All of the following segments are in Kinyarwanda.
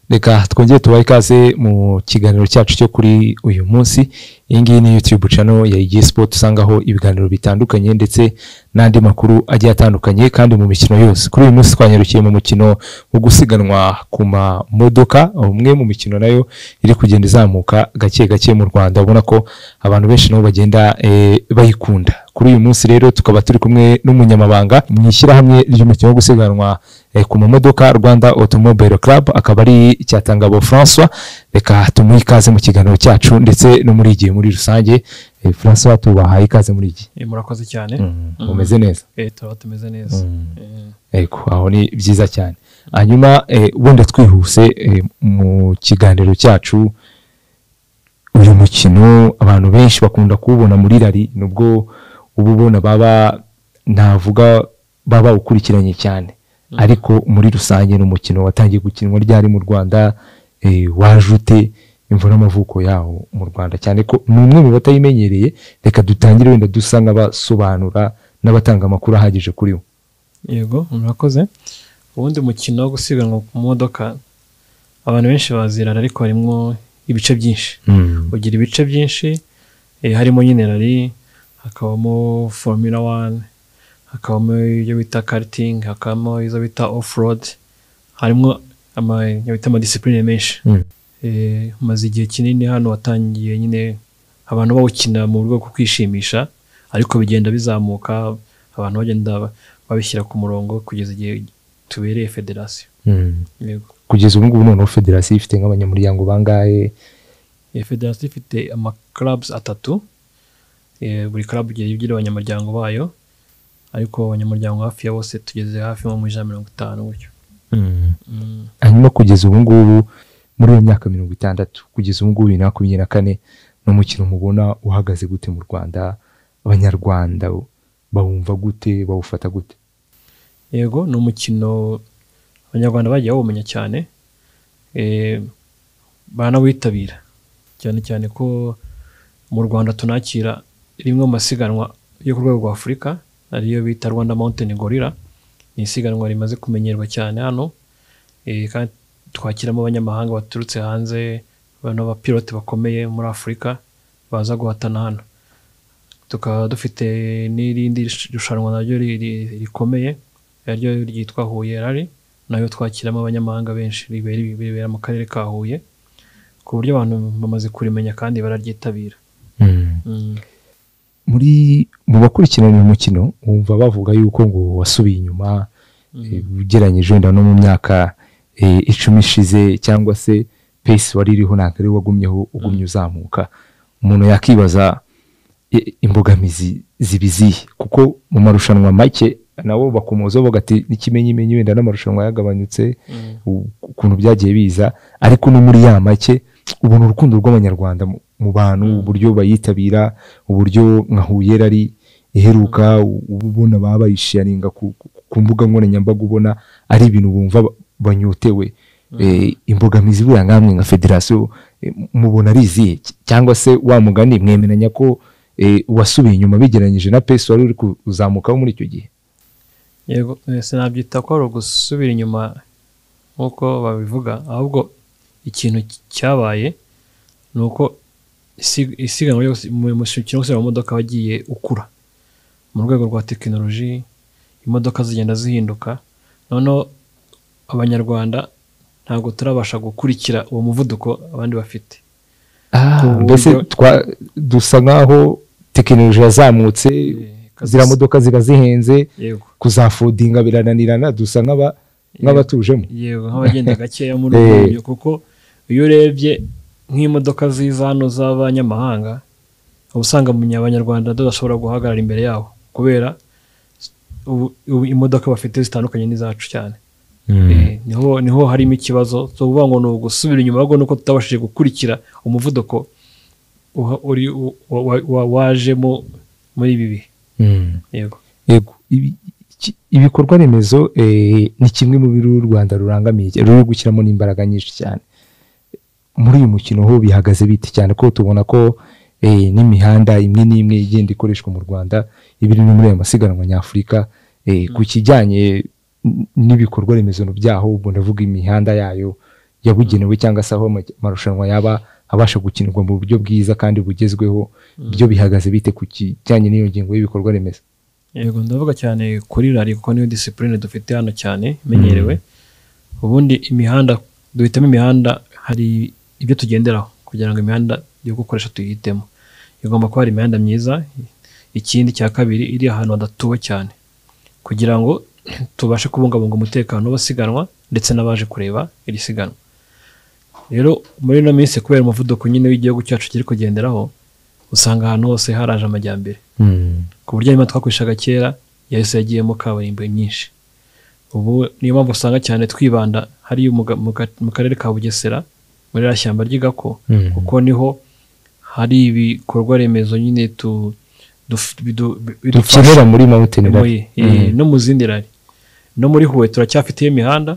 reka twongere tubahe ikaze mu kiganiro cyacu cyo kuri uyu munsi iyi ngiyi ni yutube cano ya igihe sipoti usangaho ibiganiro bitandukanye ndetse n'andi makuru agiye atandukanye kandi mu mikino yose kuri uyu munsi twanyarukiye mu mukino wo gusiganwa ku mamodoka umwe mu mikino nayo iri kugenda izamuka gake gake mu rwanda ubona ko abantu benshi nabo bagenda eh, bayikunda kuri uyu munsi rero tukaba turi kumwe n'umunyamabanga mu ishyirahamwe ry'umukino wo gusiganwa eh, ku mamodoka rwanda automobile club akaba ari icyatangabo francois reka tumuhe ikaze mu kiganiro cyacu ndetse no muri igihe muri rusange Eh, francois tubahaye ikaze muri iki Eh, murakoze cyane umeze neza Eh, turaba tumeze neza Eh, Ego, aho ni byiza cyane hanyuma eh, wenda twihuse eh, mu kiganiro cyacu uyu mukino abantu benshi bakunda kuwubona muri rari nubwo uba ubona baba navuga baba ukurikiranye cyane ariko muri rusange ni umukino watangiye gukinwa ryari mu rwanda eh, waje ute imvura n'amavuko yawo mu rwanda cyane ko ni umwe mu batayimenyereye reka dutangire wenda dusa n'abasobanura n'abatanga amakuru ahagije kuri wo yego murakoze ubundi mukino wo gusiganwa ku modoka abantu benshi bazirara ariko harimo ibice byinshi ugira ibice byinshi eh, harimo nyine rari hakabamo formula one hakabamo ibyo bita karting hakabamo izo bita off road harimo ama ibyo bita amadisipurine menshi Mm. Eh, maze igihe kinini hano watangiye nyine abantu bawukina mu buryo bwo kwishimisha ariko bigenda bizamuka abantu bagenda ba- babishyira ku murongo kugeza igihe tubereye federasiyo Mm. yego kugeza ubu ngubu noneho federasiyo ifite nk'abanyamuryango bangahe Iyo federasiyo ifite amakarabs atatu eh, buri club igiye igira abanyamuryango bayo ariko abanyamuryango hafi ya bose tugeze hafi nko muri ijana mirongo itanu gutyo Mm. hanyuma kugeza ubu ngubu muri iyo myaka mirongo itandatu kugeza ubu ngubu bibiri na makumyabiri na kane ni umukino mubona uhagaze gute mu rwanda abanyarwanda bawumva gute bawufata gute yego ni umukino abanyarwanda bagiye bawumenya cyane eh, baranawitabira cyane cyane ko mu rwanda tunakira rimwe mu masiganwa yo ku rwego rwa afurika ariyo bita rwanda mountain gorilla ni isiganwa rimaze kumenyerwa cyane hano eh, kandi twakiramo abanyamahanga baturutse hanze n'abapilote bakomeye muri afurika baza guhatana hano tukaba dufite n'irindi rushanwa naryo ri- ri- rikomeye naryo ryitwa Huye Rally nayo twakiramo abanyamahanga benshi ribera ribera mu karere ka Huye ku buryo abantu bamaze kurimenya kandi bararyitabira Mm. muri mu bakurikirana uyu mukino wumva bavuga yuko ngo wasubiye inyuma eh, ugereranyije wenda no mu myaka eh, icumi ishize cyangwa se pesi wari iriho ntabwo ari wagumyeho ugumye uzamuka umuntu yakibaza i- imbogamizi zibiziye kuko mu marushanwa make nabo bakomozaho bavuga ati n'ikimenyimenyi wenda n'amarushanwa yagabanyutse Mm. u- ukuntu byagiye biza ariko no muri ya make ubona urukundo rw'abanyarwanda mu- mu bantu uburyo bayitabira uburyo nka huye rari iheruka u- uba ubona baba bayisharinga ku, ku- ku mbuga nkoranyambaga ubona ari ibintu bumva ba- banyotewe Eh, imbogamizi buriya nkamwe nka federasiyo eh, mubona ari izihe Cy- cyangwa se wa mugani mwemeranya ko eh, wasubiye inyuma bigereranyije na pesi wari uri kuzamukaho muri icyo gihe yego eh, sinabyita ko ari ugusubira inyuma nk'uko babivuga ahubwo ikintu cy- cyabaye ni uko isi- isiganwa ryose mu mukino wo gusiganwa mu modoka wagiye ukura mu rwego rwa tekinoloji imodoka zigenda zihinduka noneho abanyarwanda ntabwo turabasha gukurikira uwo muvuduko abandi bafite Ah, Ku mbese buryo- twa- dusa nk'aho tekinoloji yazamutse ziriya modoka ziba zihenze yego kuzafodinga birananirana dusa nk'aba- nk'abatujemo yego nk'abagenda gakeya muri Eh. ubwo buryo kuko iyo urebye nk'imodoka ziza hano z'abanyamahanga uba usanga mu- abanyarwanda tudashobora guhagarara imbere yabo kubera ubu- ubu imodoka bafite zitandukanye n'izacu cyane Eh, niho niho harimo ikibazo so uvuga ngo ni ugusubira inyuma ahubwo ni uko tutabashije gukurikira umuvuduko uha- uri u- wa- wa- wa- wajemo muri ibi bihe Mm. yego yego Ibi- iki- ibikorwa remezo eh, ni kimwe mu biri u rwanda rurangamiye cyane, ruri gushyiramo n'imbaraga nyinshi cyane muri uyu mukino ho bihagaze bite cyane ko tubona ko eh, n'imihanda imwe n'imwe igenda ikoreshwa mu rwanda iba iri no muri aya masiganwa nyafurika Eh, ku kijyanye n- n'ibikorwa remezo byaho ubwo ndavuga imihanda yayo yabugenewe cyangwa se aho ama- amarushanwa yaba abasha gukinirwa mu buryo bwiza kandi bugezweho byo bihagaze bite ku kijyanye n'iyo ngingo y'ibikorwa remezo yego ndavuga cyane kuri rari kuko niyo disipurine dufite hano cyane imenyerewe ubundi imihanda duhitamo imihanda hari ibyo tugenderaho kugira ngo imihanda yo gukoresha tuyihitemo igomba kuba hari imihanda myiza ikindi cya kabiri iri ahantu hadatuwe cyane kugira ngo tubashe kubungabunga umutekano w'abasiganwa ndetse n'abaje kureba iri siganwa rero muri ino minsi kubera umuvuduko nyine w'igihugu cyacu kiri kugenderaho usanga ahantu hose haraje amajyambere ku buryo nyuma twakoreshaga kera yahise yagiyemo kaburimbo nyinshi ubu niyo mpamvu usanga cyane twibanda hariya muga- mu ga- mu karere ka bugesera muri rya shyamba ry'igako Mhm. kuko niho hari ibikorwa remezo nyine tu- duf- bidu- bidufasha dukenera muri mountain rally muri- eh, no mu zindi rari no muri huye turacyafitiye imihanda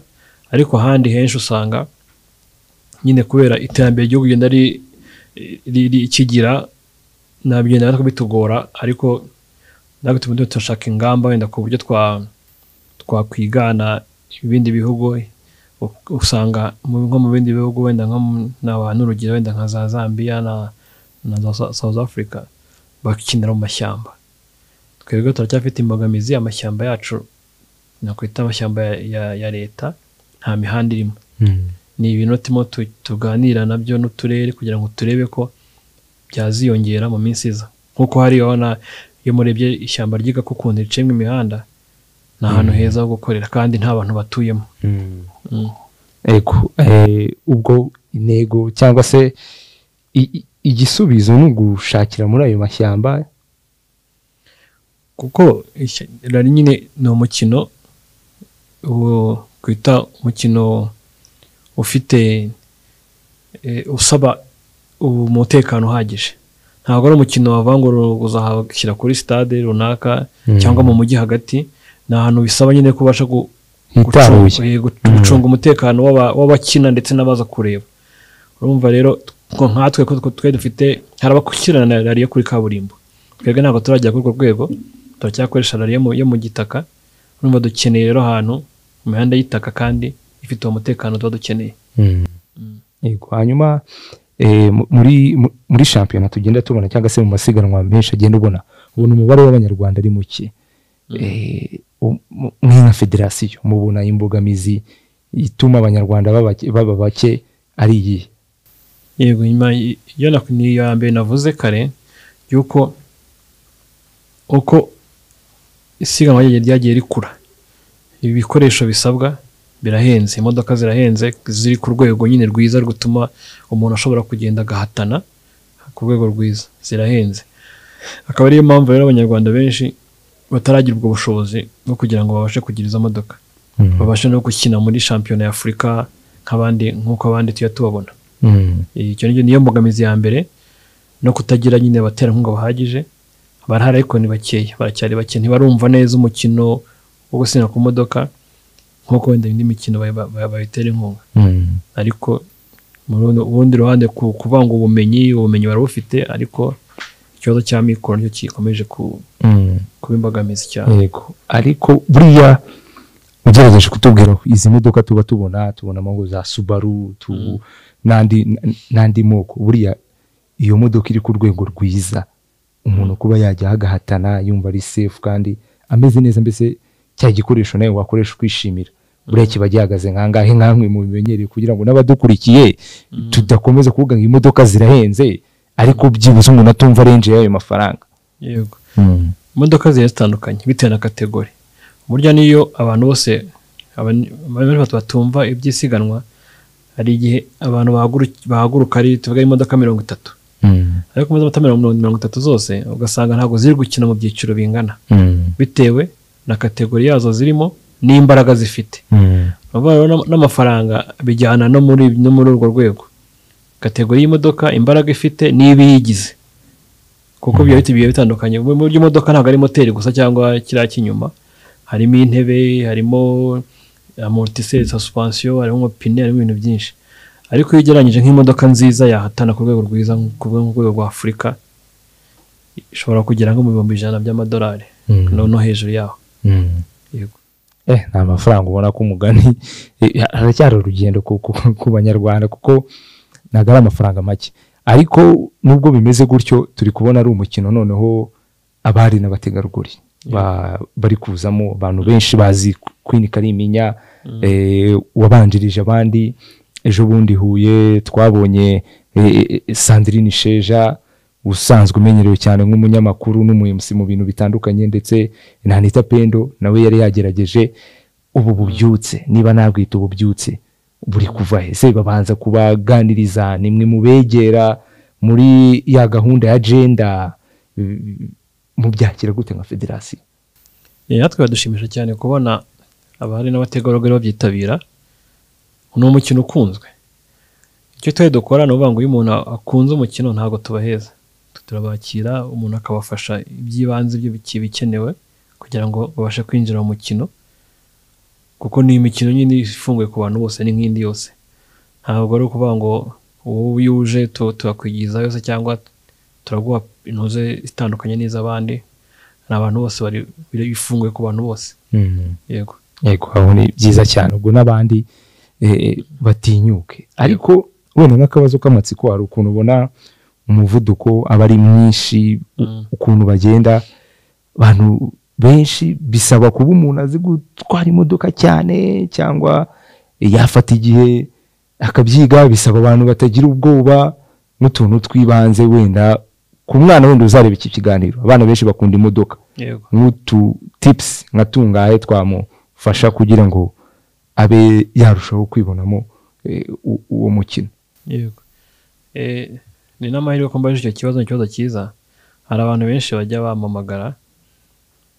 ariko ahandi henshi usanga nyine kubera iterambere ryo kugenda ri- ri- ri- rikigira nabigenda natwe bitugora ariko natwe tuba turimo turashaka ingamba wenda ku buryo twa twakwigana ibindi bihugu u- usanga mu- nko mu bindi bihugu wenda nko mu- naba n'urugero wenda nka za Zambia na, na za Sa- South Africa bakinira mu mashyamba twebwe turacyafite imbogamizi amashyamba yacu nakwita amashyamba ya, ya, ya leta nta mihanda irimo Mhm. ni ibintu turimo tu- tuganira nabyo n'uturere kugira ngo turebe ko byaziyongera mu minsi iza nk'uko hari urabona iyo murebye ishyamba ryiga ko ukuntu riciyemo imihanda ni ahantu heza ho gukorera kandi nta bantu batuyemo Mm. Ego, eh, ubwo intego cyangwa se i- i- igisubizo ni ugushakira muri ayo mashyamba kuko ishya- rari nyine ni umukino uwo twita umukino ufite eh, usaba ubu- umutekano uhagije ntabwo ari umukino wavangura uzahashyira kuri stade runaka Mm. cyangwa mu mujyi hagati ni ahantu bisaba nyine kubasha gu- hitaruye gucunga- eh, gu- gucunga umutekano w'aba- w'abakina ndetse n'abaza kureba urumva rero ko nkatwe ko twe dufite hari abakurikirana rariyo kuri kaburimbo twebwe ntabwo turajya kuri urwo rwego turacyakoresha rariyo mu- yo mu gitaka urumva dukeneye rero ahantu mu mihanda y'itaka kandi ifite uwo mutekano tuba dukeneye Mm. Ego, hanyuma eh, mu- muri mu- muri shampiyona tugenda tubona cyangwa se mu masiganwa menshi agenda ubona ubona umubare w'abanyarwanda ari muke Eh, u- mu- mwe nka federasiyo mubona imbogamizi ituma abanyarwanda baba baba bake ari iyihe yego nyuma y- iyo na- ni iya mbere navuze kare yuko uko isiganwa ryagiye- ryagiye rikura ibi bikoresho bisabwa birahenze imodoka zirahenze ziri ku rwego nyine rwiza rutuma umuntu ashobora kugenda agahatana ku rwego rwiza zirahenze akaba ariyo mpamvu rero abanyarwanda benshi bataragira ubwo bushobozi bwo kugira ngo babashe kugira izo modoka babashe no gukina muri shampiyona ya afurika nk'abandi nk'uko abandi tujya tubabona Mm. icyo ni niyo mbogamizi ya mbere no kutagira nyine abaterankunga bahagije barahari ariko ni bakeya baracyari bake ntibarumva neza umukino wo gusinya ku modoka nk'uko wenda indi mikino bay- bay- bay- bayitera inkunga Mm. ariko mu rundi- urundi ruhande ku- kuvanga ubumenyi ubumenyi barabufite ariko ikibazo cya mikoro nicyo gikomeje ku- Mm. kuba imbogamizi cyane yego ariko buriya ugerageje kutubwira izi modoka tuba tubona tubonamo ngo za subaru tu- n'andi n- n'andi moko buriya iyo modoka iri ku rwego rwiza umuntu kuba yajya agahatana yumva ari sefu kandi ameze neza mbese cya gikoresho nawe wakoresha ukishimira buriya kiba gihagaze nkangahe nkamwe mu bimenyereye kugira ngo n'abadukurikiye tudakomeza kuvuga ngo imodoka zirahenze ariko byibuze umuntu atumva renje y'ayo mafaranga yego imodoka zigiye zitandukanye bitewe na kategori burya niyo abantu bose aban- abantu benshi batumva iby'isiganwa hari igihe abantu bahaguruki- bahaguruka ari tuvuga imodoka mirongo itatu ariko mu modoka mirongo mirongo itatu zose ugasanga ntabwo ziri gukina mu byiciro bingana bitewe na kategori yazo zirimo n'imbaraga zifite Urumva rero n'am- n'amafaranga bijyana no muri no muri urwo rwego kategori y'imodoka imbaraga ifite n'iba iyigize kuko biba bifite ibihe bitandukanye mu buryo imodoka ntabwo ari moteri gusa cyangwa kiriya cy'inyuma harimo intebe harimo amortiseri suspension harimo amapine harimo ibintu byinshi ariko iyo ugereranyije nk'imodoka nziza yahatana ku rwego rwiza ku rwego ku rwego rwa afurika ishobora kugera nko mu bihumbi ijana by'amadolari no no hejuru yaho yego eh, nta mafaranga ubona ko umugani eh, haracyari urugendo ku, ku, ku banyarwanda kuko ntabwo ari amafaranga make ariko nubwo bimeze gutyo turi kubona ari umukino noneho abari n'abategarugori ba- bari kuzamo abantu benshi bazi Queen Kalimpinya eh, wabanjirije abandi ejo bundi Huye twabonye eh, eh, Sandrine Sheja usanzwe umenyerewe cyane nk'umunyamakuru n'umuyobozi mu bintu bitandukanye ndetse na Anita Pendo nawe yari yagerageje ubu bubyutse niba nabwita ububyutse buri kuva he se babanza kubaganiriza nimwe mubegera muri ya gahunda ya agenda mubyakira gute nka federasiyo Eh, natwe biradushimisha cyane kubona abahari n'abategarugori babyitabira ni umukino ukunzwe icyo twari dukora ni ukuvuga ngo iyo umuntu akunze umukino ntabwo tubaheza turabakira umuntu akabafasha iby'ibanze byo biki- bikenewe kugira ngo babashe kwinjira mu mukino kuko ni imikino nyine ifunguye ku bantu bose ni nk'indi yose ntabwo ari ukuvuga ngo wowe iyo uje tu- turakwigizayo se cyangwa turaguha intuze itandukanye n'iz'abandi ni abantu bose bari biri- bifunguye ku bantu bose yego yego aho ni byiza cyane ubwo n'abandi eh, batinyuke ariko wenda nk'akabazo k'amatsiko hari ukuntu ubona umuvuduko aba ari mwinshi u- Mm. ukuntu bagenda abantu benshi bisaba kuba umuntu azi gutwara imodoka cyane cyangwa yafata igihe akabyiga bisaba abantu batagira ubwoba n'utuntu tw'ibanze wenda ku mwana wenda uzareba iki kiganiro abana benshi bakunda imodoka yego nk'utu tipusi nka tungahe twamufasha kugira ngo abe yarushaho kwibonamo eh, u- uwo mukino yego Eh, ni n'amahirwe ko mbaje icyo kibazo ni ikibazo cyiza hari abantu benshi bajya bampamagara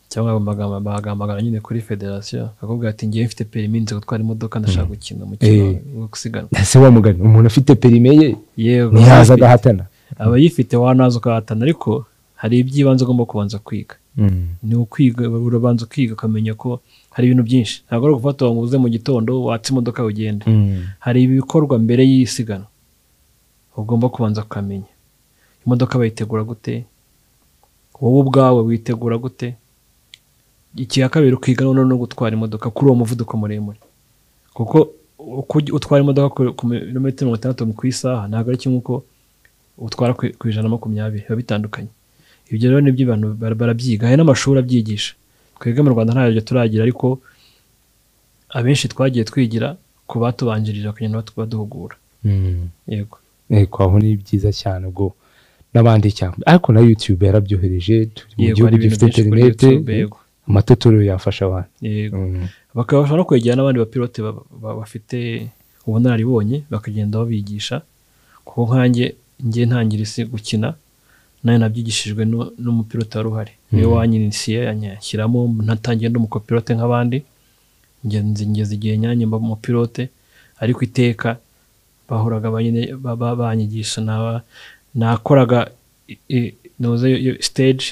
cyangwa bamagama- bagahamagara nyine kuri federasiyo bakakubwira ati ngewe mfite perimi nzi gutwara imodoka ndashaka gukina umukino Eh. wo gusiganwa ese wa mugani umuntu afite perime ye yego ntiyaza abayifite- agahatana abayifite wanaza ukahatana ariko hari iby'ibanze ugomba kubanza kwiga ni ukwiga urabanza ukiga ukamenya ko hari ibintu byinshi ntabwo ari ugufata ngo uze mu gitondo watse imodoka ugende hari ibikorwa mbere y'isiganwa ugomba kubanza kukamenya imodoka bayitegura gute wowe ubwawe witegura gute icya kabiri ukiga noneho no gutwara imodoka kuri uwo muvuduko muremure kuko uko ujya- utwara imodoka ku- ku birometero mirongo itandatu ku isaha ntabwo ari kimwe uko utwara ku ku ijana na makumyabiri biba bitandukanye ibyo rero nibyo abantu bara- barabyiga hari n'amashuri abyigisha twebwe mu rwanda ntabyo turagira ariko abenshi twagiye twigira ku batubanjirira kugenda batu- baduhugura yego yego aho ni byiza cyane ubwo n'abandi cyane ariko na yutube yarabyohereje turi mu Yego, gihugu hari ibintu gifite byinshi kuri interinete YouTube, yego. amatotorero yafasha abantu yego Mm. bakabasha no kwegera n'abandi bapilote ba- ba- bafite ubunararibonye bakagenda babigisha kuko nkanjye njye ntangira isi gukina nayo nabyigishijwe nu- n'umupilote wari uhari niwe wanyinisiye anyashyiramo natangiye ndi umukopilote nk'abandi ngenzi ngeze igihe nyanjye mba umupilote ariko iteka bahoraga ba- nyine ba- ba- banyigisha naba- nakoraga i- i- noze stage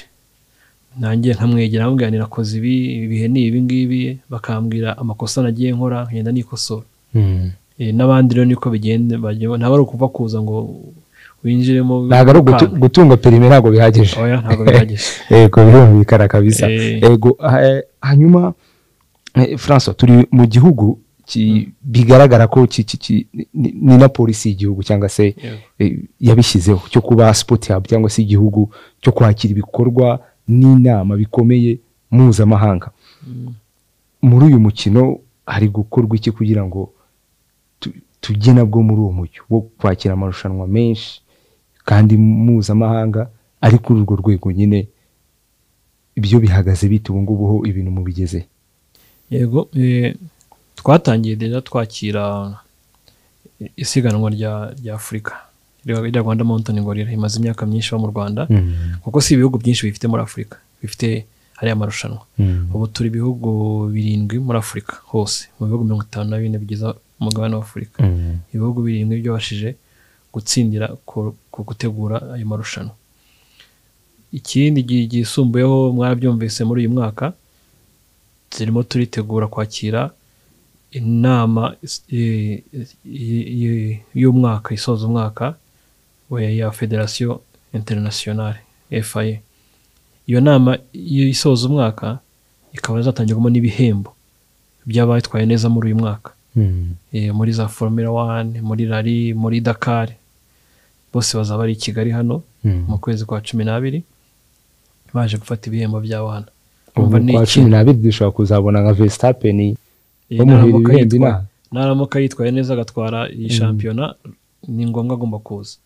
nanjye nkamwegera nkamubwira nti nakoze ibi ibihe ni ibi ngibi bakambwira amakosa nagiye nkora nkagenda nikosora Mm. Eh, n'abandi rero niko bigenda bagiye- ntabwo ari ukuva kuza ngo winjiremo ntabwo ari ugutu- ukanga. gutunga perime ntabwo bihagije oya ntabwo bihagije yego birumvikana kabisa Eh. yego ha- hanyuma eh, francois turi mu gihugu ki- bigaragara ko ki- ki- ki- ni ni na polisi y'igihugu cyangwa se Yego. eh, yabishyizeho cyo kuba sport hub cyangwa se igihugu cyo kwakira ibikorwa n'inama bikomeye mpuzamahanga muri uyu mukino hari gukorwa iki kugira ngo tu- tujye nabwo muri uwo mujyo wo kwakira amarushanwa menshi kandi mpuzamahanga ari kuri urwo rwego nyine ibyo bihagaze bite ubu ngubu ho ibintu mubigeze yego eh, twatangiye rero twakira isiganwa rya rya afurika rya rya rwanda mountain gorilla rimaze imyaka myinshi iba mu rwanda kuko si ibihugu byinshi bifite muri afurika bifite hariya marushanwa ubu turi ibihugu birindwi muri afurika hose mu bihugu mirongo itanu na bine bigize umugabane wa afurika ibihugu birindwi byabashije gutsindira ku- ku gutegura ayo marushanwa ikindi gi- gisumbuyeho mwarabyumvise muri uyu mwaka turimo turitegura kwakira inama is- i- i- i- y'umwaka isoza umwaka we- ya federasiyo internationale fia iyo nama iyo isoza umwaka ikaba izatangirwamo n'ibihembo by'abayitwaye neza muri uyu mwaka Eh, muri za formula one muri rari muri dakar bose bazaba ari i kigali hano mu kwezi kwa cumi n'abiri baje gufata ibihembo byabo hano ubu Umva ni kwa iki? cumi n'abiri dushobora kuzabona nka vesitapeni Eh, bamuhera naramuka ibihembo yitwa- inaha naramuka yitwaye neza agatwara iyi shampiyona ni ngombwa agomba kuza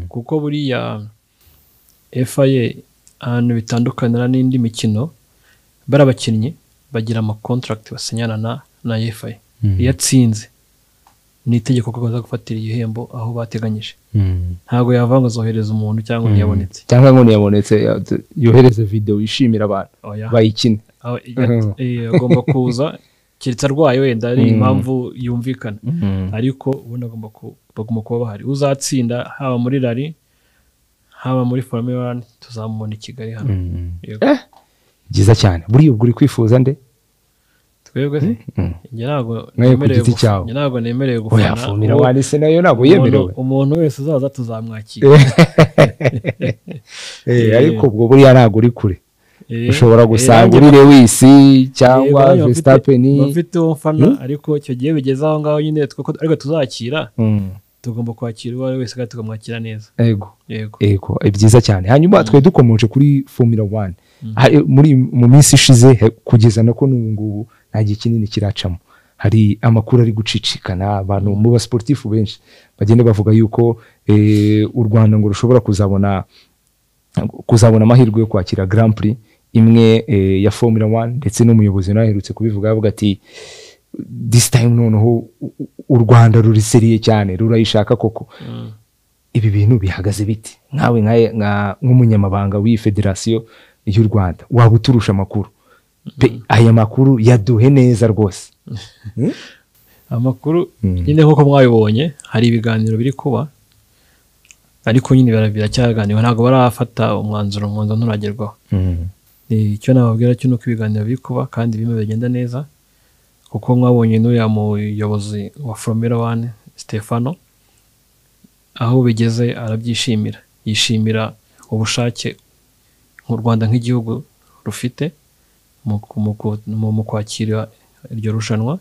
kuko buriya FIA ahantu bitandukanira n'indi mikino bari abakinnyi bagira amakontrakt basinyana na, na FIA iyo atsinze ni itegeko ko baza gufatira igihembo aho bateganyije ntabwo yavanga azohereza umuntu cyangwa undi yabonetse cyangwa ngo ntiyabonetse ya- yohereze videwo yishimira abantu Oya. bayikine Aho- ya- eh, agomba kuza keretse arwaye wenda ari impamvu yumvikana ariko ubundi agomba ku- bagomba kuba bahari uzatsinda haba muri rari haba muri formula one tuzamubona i kigali hano Yego. Eh, byiza cyane buriya ubwo uri kwifuza nde twebwe se Mm. njye ntabwo Nawe ku nemerewe giti guf- cyawe. njye ntabwo nemerewe oya gufana fumira uwo- wanditse nayo ntabwo umuntu- yemerewe umuntu wese uzaza tuzamwakira Eh, eh. ariko ubwo buriya ntabwo uri kure Eh, ushobora eh, gusanga nanjye uri lewis Yego, cyangwa nanjye bafite- vesitapeni bafite uwo mfana ariko icyo gihe bigeze aho ngaho nyine twuko ariko tuzakira tugomba kwakira uwo ari we wese kandi tukamwakira neza yego yego Ego, eh, byiza cyane hanyuma twe dukomeje kuri formula one Ha- eh, muri mu minsi ishize he- kugeza nako n'ubu ngubu nta gihe kinini kiracamo hari amakuru ari gucicikana abantu mu basiporutifu benshi bagenda bavuga yuko eh, u rwanda ngo rushobora kuzabona kuzabona amahirwe yo kwakira Grand Prix imwe eh, ya Formula 1 ndetse n'umuyobozi nawe aherutse kubivuga avuga ati this time noneho u- u- u Rwanda ruriseriye cyane rurayishaka koko ibi bintu bihagaze biti nkawe nka- nka- nk'umunyamabanga w'iyi federasiyo y'u Rwanda waba uturusha amakuru pe aya makuru yaduhe neza rwose amakuru Mm. nyine nk'uko mwabibonye hari ibiganiro biri kuba ariko nyine bara- biracyaganirwa ntabwo barafata umwanzuro umwanzuro nturagerwaho Eh, icyo nababwira cyo ni uko ibiganiro biri kuba kandi bimwe bigenda neza kuko mwabonye n'uriya muyobozi wa formula one stefano aho bigeze arabyishimira yishimira ubushake u rwanda nk'igihugu rufite mu, mu, mu, mu kwakira iryo rushanwa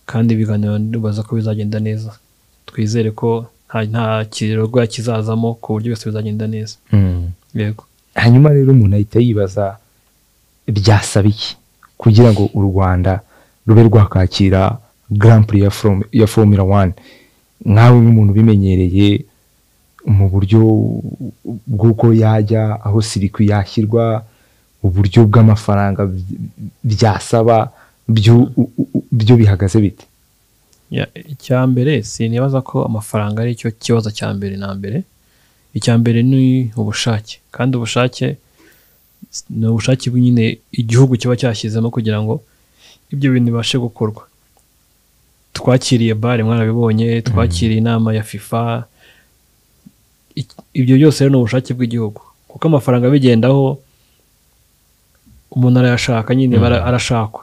kandi ibiganiro ndibaza ko bizagenda neza twizere ko nta, nta kirorwa kizazamo ku buryo byose bizagenda neza yego hanyuma rero umuntu ahita yibaza byasaba iki kugira ngo u rwanda rube rwakwakira Grand Prix ya From- ya formula one nkawe nk'umuntu ubimenyereye mu buryo bw'uko yajya aho sirikwi yashyirwa uburyo bw'amafaranga by- byasaba byo u- u- byo bihagaze bite Ya, icya mbere sinibaza ko amafaranga ari cyo kibazo cya mbere na mbere icya mbere ni ubushake kandi ubushake s- ni ubushake nyine igihugu kiba cyashyizemo kugira ngo ibyo bintu bibashe gukorwa twakiriye bare mwarabibonye twakiriye inama ya fifa I- ibyo byose rero ni ubushake bw'igihugu kuko amafaranga bigendaho umuntu arayashaka nyine bara- arashakwa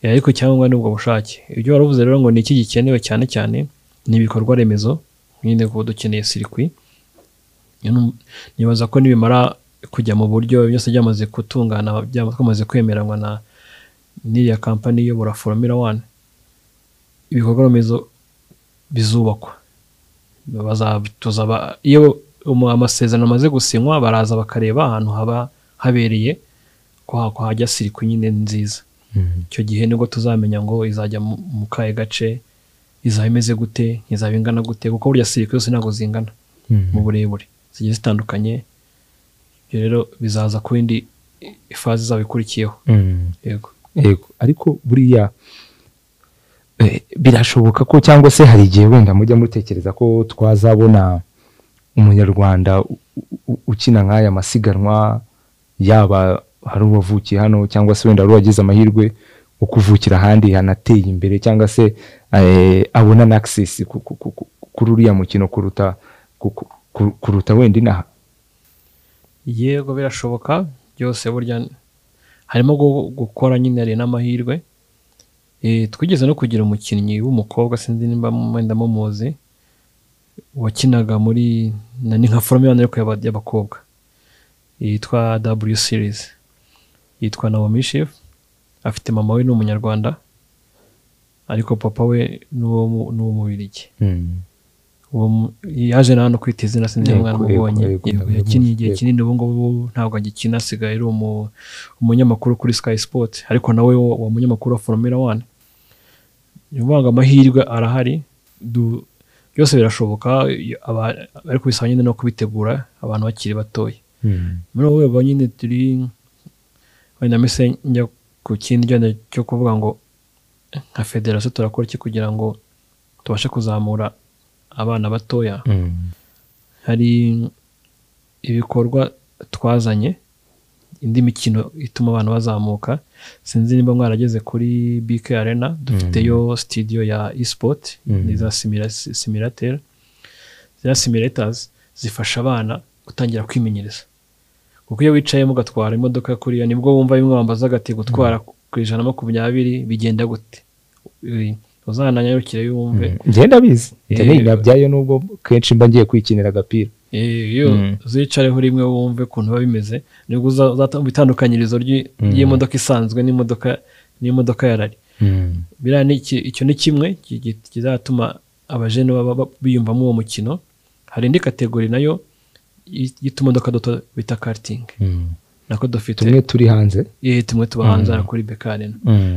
Eh, ariko icyangombwa ni ubwo bushake ibyo waravuze rero ngo ni iki gikenewe cyane cyane ni ibikorwa remezo nyine kuba dukeneye sirikwi Nyine nibaza ko nibimara kujya mu buryo byose byamaze gutungana byaba twamaze kwemeranwa na n'iriya kampani iyobora formula one ibikorwa remezo bizubakwa Baza- tuzaba iyo umu- amasezerano amaze gusinywa baraza bakareba ahantu haba habereye ko ha- ko hajya sirikwi nyine nziza icyo gihe nibwo tuzamenya ngo izajya mu mu kahe gace izaba imeze gute izaba ingana gute kuko burya sirikwi zose ntabwo zingana mu burebure zigiye zitandukanye ibyo rero bizaza ku yindi ifazi izaba ikurikiyeho yego Yego, ariko buriya eh, birashoboka ko cyangwa se hari igihe wenda mujya mutekereza ko twazabona umunyarwanda u- u- ukina nk'aya masiganwa yaba hari uwavukiye hano cyangwa se wenda hari uwagize amahirwe yo kuvukira ahandi hanateye imbere cyangwa se eh, abona na access ku- ku- ku- ku- kuri uriya mukino kuruta ku- ku- ku- kuruta wenda inaha yego birashoboka byose burya harimo gu- gukora nyine hari n'amahirwe Eh, twigeze no kugira umukinnyi w'umukobwa sinzi nimba mu- wenda mumuzi wakinaga muri na ni nka forume ariko yaba- y'abakobwa yitwa w series yitwa naomi shef afite mama we ni umunyarwanda ariko papa we ni uwo- ni uw'umubirigi Mm. uwo mu- yaje na hano kwita izina sinzi niba Yego, mwaramubonye yego, yego, Yego, yego, yakinnye igihe yego. kinini ubu ngubu ntabwo agikina asigaye ari umu- umunyamakuru kuri sky sport ariko nawe wo- uwo munyamakuru wa formula one ni ukuvuga ngo amahirwe arahari du- byose birashoboka iyo aba- ariko bisaba nyine no kubitegura abantu bakiri batoya Mm. muri wowe ba nyine turi wenda mbese njya ku kindi genda cyo kuvuga ngo nka federasiyo turakora iki kugira ngo tubashe kuzamura abana batoya Mm. hari ibikorwa twazanye indi mikino ituma abantu bazamuka sinzi niba mwarageze kuri BK Arena dufiteyo studio ya eSport Mm. ni za simira- simulateur za simulators zifasha abana gutangira kwimenyereza kuko iyo wicayemo ugatwara imodoka kuriya nibwo wumva bimwe wambazaga ati gutwara ku ijana na makumyabiri bigenda gute uzananyarukire yumve njye ndabizi njye Eh, ninabyayo nubwo kenshi mba ngiye kwikinira agapira Eh, iyo Mm. uzicareho rimwe wumve ukuntu biba bimeze nibwo uza- uzatamva itandukanyirizo ry'i- Mm. ry'imodoka isanzwe n'imodoka n'imodoka ya rari biriya ni iki- icyo ni kimwe ki- ki- kizatuma abajene baba ba- biyumvamo uwo mukino hari indi kategori nayo y- y'utumodoka duto bita karting Mm. nako dufite tumwe turi hanze eh, tumwe tuba Mm. hanze hano kuri bekarena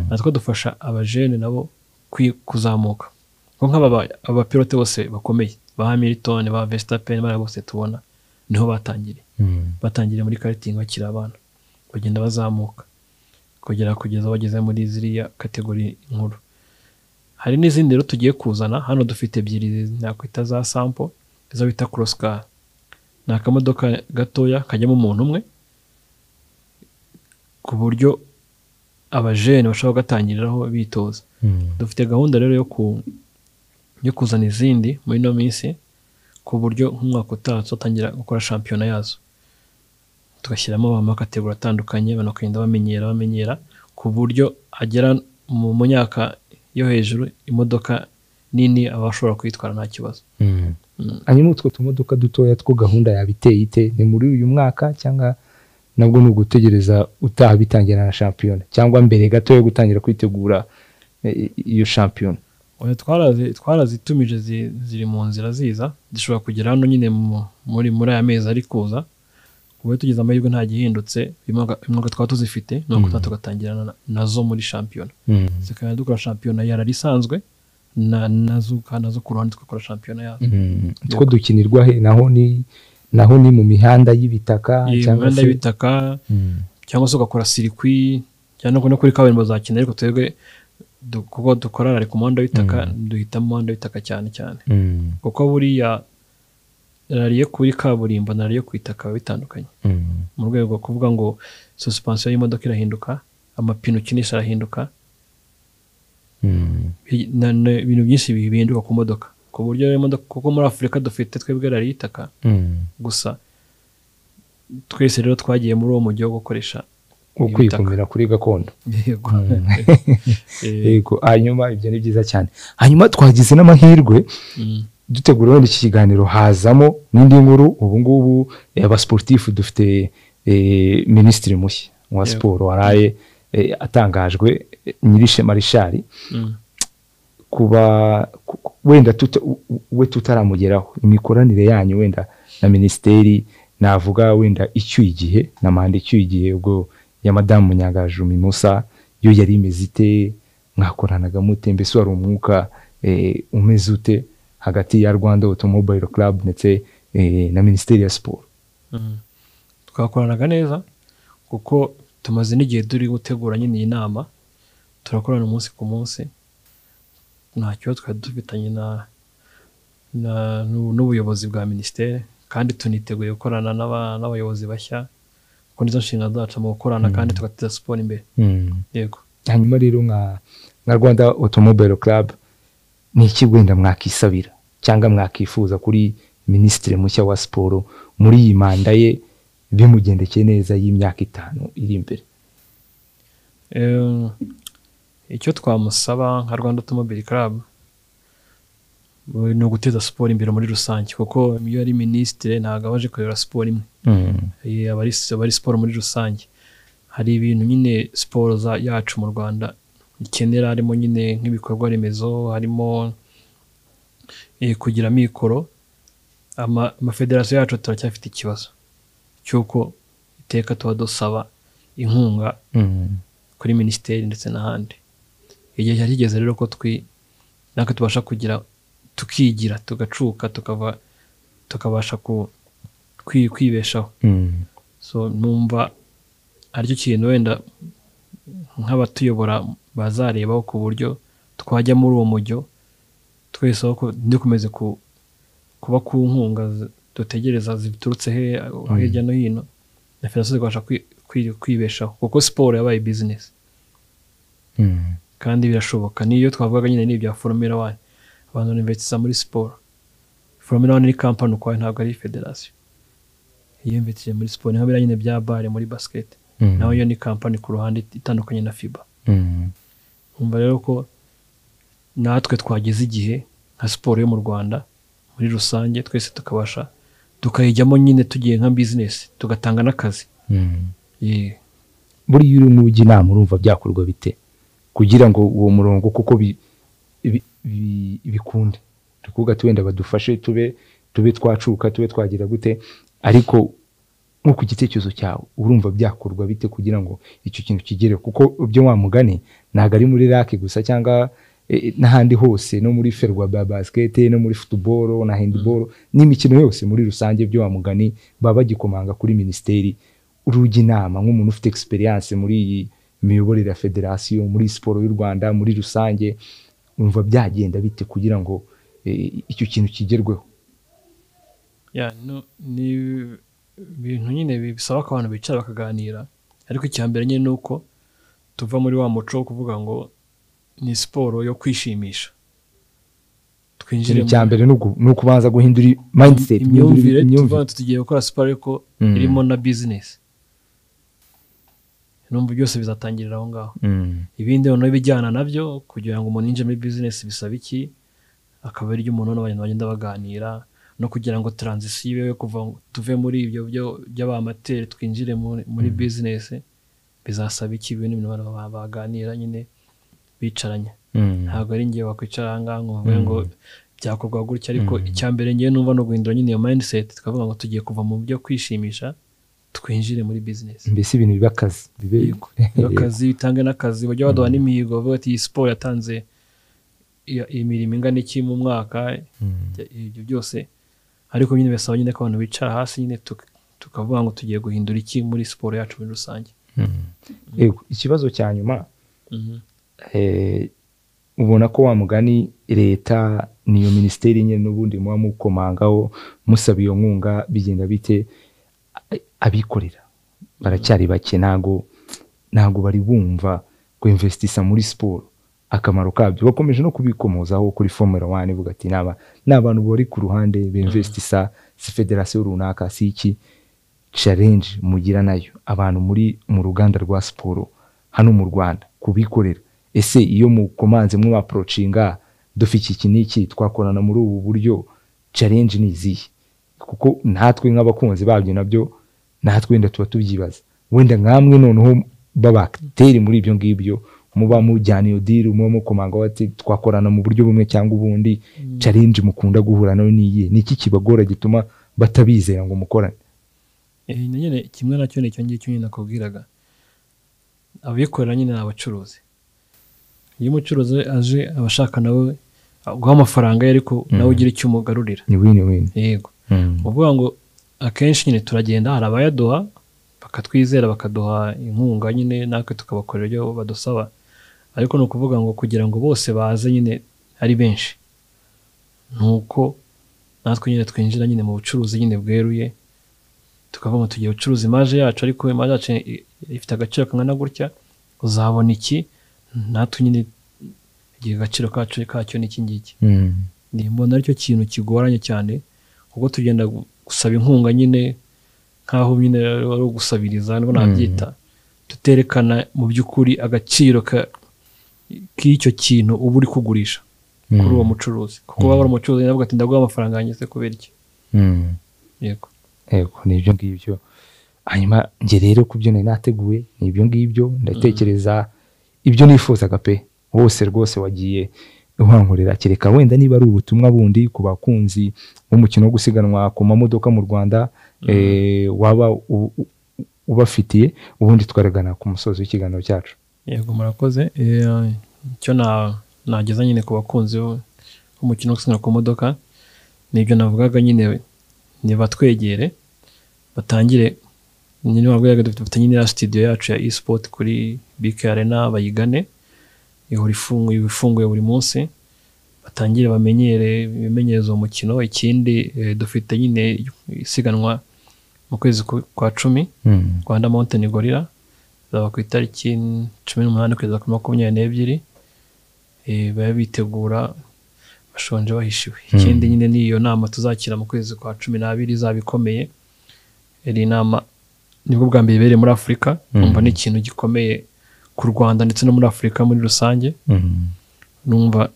natwo dufasha abajene nabo kwi- kuzamuka kuko nk'aba ba- abapilote bose bakomeye ba hamilton ba vestapen bariya bose tubona niho batangiriye Mm. batangiriye muri karitingi bakiri abana bagenda bazamuka kugera kugeza bageze muri ziriya kategori nkuru hari n'izindi rero tugiye kuzana hano dufite ebyiri nakwita za sampo izo bita korosika ni akamodoka gatoya kajyamo umuntu umwe ku buryo abajene bashobora kugatangiriraho bitoza Mm. dufite gahunda rero yo ku yo kuzana izindi muri ino minsi ku buryo nk'umwaka utaha tuzatangira gukora shampiyona yazo tugashyiramo amakategori atandukanye abantu bakagenda bamenyera bamenyera ku buryo agera mu mu myaka yo hejuru imodoka nini aba ashobora kuyitwara nta kibazo Mm. Mm. hanyuma utwo tumodoka dutoya two gahunda yaba iteye ite ni muri uyu mwaka cyangwa nabwo ni ugutegereza utaha bitangira na shampiyona cyangwa mbere gato yo gutangira kwitegura eh, iyo shampiyona Oya, twarazi- twarazitumije zi- ziri mu nzira ziza zishobora kugera hano nyine mu- muri muri aya mezi ari kuza ku buryo tugize amahirwe nta gihindutse imwaka twaba tuzifite ni uko Mm. tuba tugatangira na- nazo muri shampiyona zikaba dukora shampiyona yara isanzwe na- nazo nazo ku ruhande tugakora shampiyona yazo Mm. two dukinirwa he naho ni naho ni mu mihanda y'ibitaka Iyi cyangwa imihanda se y'ibitaka Mm. cyangwa se ugakora sirikwi cyangwa no kuri kaburimbo zakina ariko twebwe du- kuko dukora rari ku muhanda w'itaka duhitamo umuhanda w'itaka cyane cyane Mm. kuko buriya rariyo kuri kaburimbo na rariyo ku itaka biba bitandukanye Mm. mu rwego rwo kuvuga ngo suspensiyo y'imodoka irahinduka amapine ukinisha arahinduka Mm. bi- na- na- ibintu byinshi bi- bihinduka ku modoka ku buryo rero imodoka kuko muri afurika dufite twebwe rariyo itaka Mm. gusa twese rero twagiye muri uwo mujyi wo gukoresha ukwikumira kuri gakondo yego Eh, yego hanyuma ibyo ni byiza cyane hanyuma twagize n'amahirwe mm. dutegura wenda iki kiganiro hazamo n'indi nkuru ubu ngubu eh, abasportifu dufite eh, minisitiri mushya wa Yego. siporo waraye eh, atangajwe eh, nyirishema marishari Mm. kuba ku- ku- wenda tuta- u- u- we tutaramugeraho imikoranire yanyu wenda na minisiteri navuga wenda icyuye igihe na manda icyuye igihe ubwo ya madamu munyangajumi musa yo yari imeze ite mwakoranaga mute mbese wari umwuka eh, umeze ute hagati ya rwanda automobile club ndetse eh, na minisiteri ya siporo Mm. twakoranaga neza kuko tumaze n'igihe turi gutegura nyine iyi nama turakorana umunsi ku munsi ntacyo twari dufitanye na, na n'u- n'ubuyobozi bwa minisiteri kandi tuniteguye gukorana n'aba- n'abayobozi bashya kuko nizo nshingano zacu mu gukorana kandi tugateza siporo imbere yego hanyuma rero nka nka rwanda automobile club ni iki wenda mwakisabira cyangwa mwakifuza kuri minisitiri mushya wa siporo muri iyi manda ye bimugendekeye neza y'imyaka itanu iri imbere Eh, icyo twamusaba nka rwanda automobile club eh, ni uguteza siporo imbere muri rusange kuko iyo ari minisitiri ntabwo aba aje kureba siporo imwe Eh, aba ari aba ari siporo muri rusange hari ibintu nyine siporo za- yacu mu rwanda ikenera harimo nyine nk'ibikorwa remezo harimo eh, kugira amikoro ama- amafederasiyo yacu turacyafite ikibazo cy'uko iteka tuba dusaba inkunga Mm. kuri minisiteri ndetse n'ahandi igihe cyari kigeze rero ko twi natwe tubasha kugira tukigira tugacuka tukava tukabasha ku kwi- kwibeshaho Mm. so numva aricyo kintu wenda nk'abatuyobora bazarebaho ku buryo twajya muri uwo mujyo twese aho ku- ntidukomeze ku- kuba ku nkunga zi- dutegereza ziturutse he hirya no hino na federasiyo zikabasha kwi- kwi- kwibeshaho kuko siporo yabaye bizinesi Mm. kandi birashoboka niyo twavugaga nyine n'ibya formula one abantu investisa muri siporo formula one ni kampani ukwayo ntabwo ari federasiyo iyo investise muri siporo niho biriya nyine bya bare muri basket Mm. naho yo ni kampani ku ruhande itandukanye na fiba Mm. nkumva rero ko natwe twageze igihe nka siporo yo mu rwanda muri rusange twese tukabasha tukayijyamo nyine tugiye nka bizinesi tugatanga n'akazi Mm. Yee. buriya uri mu ujya inama urumva byakorwa bite kugira ngo uwo murongo kuko bi- bi- bi- bikunde turi kuvuga ati wenda badufashe tube tube twacuka tube twagira gute ariko nko ku gitekerezo cyawe urumva byakorwa bite kugira ngo icyo kintu kigere kuko ibyo wa mugani ntabwo ari muri rake gusa cyangwa eh, eh, n'ahandi hose no muri ferwa ba basikete no muri futuboro na handiboro n'imikino yose muri rusange byo wa mugani baba bagikomanga kuri minisiteri urujya inama nk'umuntu ufite egisperiyanse muri iyi miyoborere ya federasiyo muri siporo y'u rwanda muri rusange wumva byagenda bite kugira ngo eh, icyo kintu kigerweho ya no- ni ibintu nyine bi- bisaba ko abantu bicara bakaganira ariko icya mbere nyine ni uko tuva muri wa muco wo kuvuga ngo ni siporo yo kwishimisha twinjire ikintu cya mbere ni uku- ni ukubanza guhindura i- mindset guhindura imyumvire i- tuvuga ngo tugiye gukora siporo ariko Mm. irimo na bizinesi numva byose bizatangirira aho ngaho Mm, ibindi noneho ibijyana nabyo kugira ngo umuntu yinjire muri bizinesi bisaba iki akaba aryo umuntu n'abantu bagenda baganira no kugira ngo taranzisiyo ibe yo kuva ngo tuve muri ibyo byo by'abamateri twinjire muri, muri bizinesi bizasaba iki ibintu ibintu abantu ba- baganira nyine bicaranye mm, ntabwo ari ngewe wakwicara aha ngaha ngo bavuge ngo byakorwa gutya ariko Mm. icya mbere ngewe numva ni uguhindura nyine iyo mindset tukavuga ngo tugiye kuva mu byo kwishimisha twinjire muri bizinesi mbese ibintu biba akazi bibe Yego. Iyo akazi bitange n'akazi bajya baduha n'imihigo bavuga ati iyi siporo yatanze iyo- imirimo ingana iki mu mwaka Mm, ibyo- ibyo byose ariko nyine bisaba nyine ko abantu bicara hasi nyine tuk- tukavuga ngo tugiye guhindura iki muri siporo yacu muri rusange mm. Yego, ikibazo cya nyuma Mhm. eh, ubona ko wa mugani leta niyo minisiteri nyine n'ubundi muba mukomangaho musaba iyo nkunga bigenda bite A- abikorera baracyari bake ntago ntago bari bumva kuinvestisa muri siporo akamaro kabyo bakomeje no kubikomozaho kuri formula one buga ati naba ni abantu bari ku ruhande bimvestisa si federasiyo runaka si iki challenge mugira nayo abantu muri mu ruganda rwa siporo hano mu Rwanda kubikorera ese iyo mukomanze mwa approachinga dufi iki iki n'iki twakorana muri ubu buryo challenge ni izihe kuko natwe nk'abakunzi babyo nabyo natwe wenda tuba tubyibaza wenda nkamwe noneho b'abateri muri ibyo ngibyo muba mujyana iyo diri muba mukomanga bati twakorana mu buryo bumwe cyangwa ubundi challenge mukunda guhura nayo ni iyihe ni iki kibagora gituma batabizera ngo mukorane Eh, nyine kimwe nacyo ni icyo ngicyo nyine nakubwiraga abikorera nyine ni abacuruzi iyo umucuruzi aje aba ashaka nawe guha amafaranga ye ariko nawe ugira icyo umugarurira ni win win yego uvuga ngo akenshi nyine turagenda hari abayaduha bakatwizera bakaduha inkunga nyine natwe tukabakorera ibyo badusaba ariko ni ukuvuga ngo kugira ngo bose baze nyine ari benshi ni uko natwe nyine twinjira nyine mu bucuruzi nyine bweruye tukavuga ngo tugiye gucuruza imaje yacu ariko imaje yacu i- ifite agaciro kangana gutya uzabona iki natwe nyine igihe agaciro kacu kacyo ni iki ngiki ni mbona aricyo kintu kigoranye cyane kuko tugenda gu- gusaba inkunga nyine nk'aho nyine ari ugusabiriza nibwo nabyita tuterekana mu by'ukuri agaciro ka- k'icyo kintu uba uri kugurisha kuri uwo mucuruzi kuko waba uri umucuruzi nawe ati ndaguha amafaranga yanjye se kubera iki Mm. yego Yego, ni ibyo ngibyo hanyuma njye rero ku byo nari nateguye ni ibyo ngibyo ndatekereza ibyo nifuzaga pe wose rwose wagiye uhankurira kereka wenda niba ari ubutumwa bundi ku bakunzi b'umukino wo gusiganwa ku mamodoka mu rwanda eh, waba u- u- ubafitiye ubundi twaragana ku musozi w'ikiganiro cyacu yego murakoze Eh, icyo na- nageza nyine ku bakunzi bo- b'umukino wo gusiganwa ku modoka ni ibyo navugaga nyine ni batwegere batangire nyine wabwiraga dufite dufite nyine ya studio yacu ya esport kuri BK Arena bayigane ihora ifunguye iba ifunguye buri munsi batangire bamenyere bimenyereza uwo mukino ikindi eh, dufite nyine isiganwa mu kwezi ku- kwa cumi rwanda mountain gorilla zaba ku itariki cumi n'umunani kugeza kuri makumyabiri n'ebyiri Eh, baba bitegura bashonje bahishiwe ikindi nyine ni iyo nama tuzakira mu kwezi kwa cumi n'abiri izaba ikomeye iri nama nibwo bwa mbere ibereye muri afurika Mm. numva ni ikintu gikomeye ku rwanda ndetse no muri afurika muri rusange numva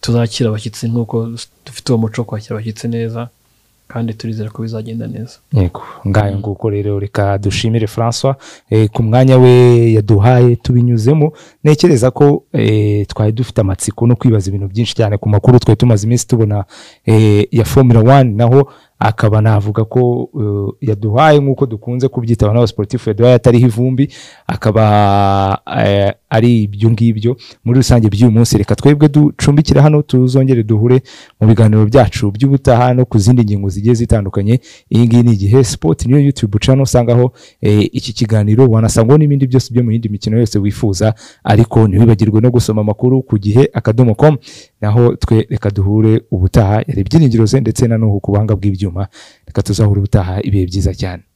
tuzakira abashyitsi nk'uko dufite uwo muco wo kwakira abashyitsi neza kandi turizera ko bizagenda neza yego ngayo nguko rero reka dushimire François eh, ku mwanya we yaduhaye tubinyuzemo ntekereza ko eh, twari dufite amatsiko no kwibaza ibintu byinshi cyane ku makuru twari tumaze iminsi tubona eh, ya Formula 1 naho akaba navuga ko eh, yaduhaye nk'uko dukunze kubyita abantu b'abasportifu yaduhaye atariho ivumbi akaba eh, ari ibyo ngibyo muri rusange by'uyu munsi reka twebwe ducumbikira hano tuzongere duhure mu biganiro byacu by'ubutaha no ku zindi ngingo zigiye zitandukanye iyi ngiyi ni igihe sipoti niyo yutube ucana usangaho eh, iki kiganiro wanasangaho n'ibindi byose byo mu yindi mikino yose wifuza ariko ntiwibagirwe no gusoma amakuru ku gihe akadomo com naho twe reka duhure ubutaha yari ibyiringiro ze ndetse na n'ubu ku buhanga bw'ibyuma reka tuzahura ubutaha ibihe byiza cyane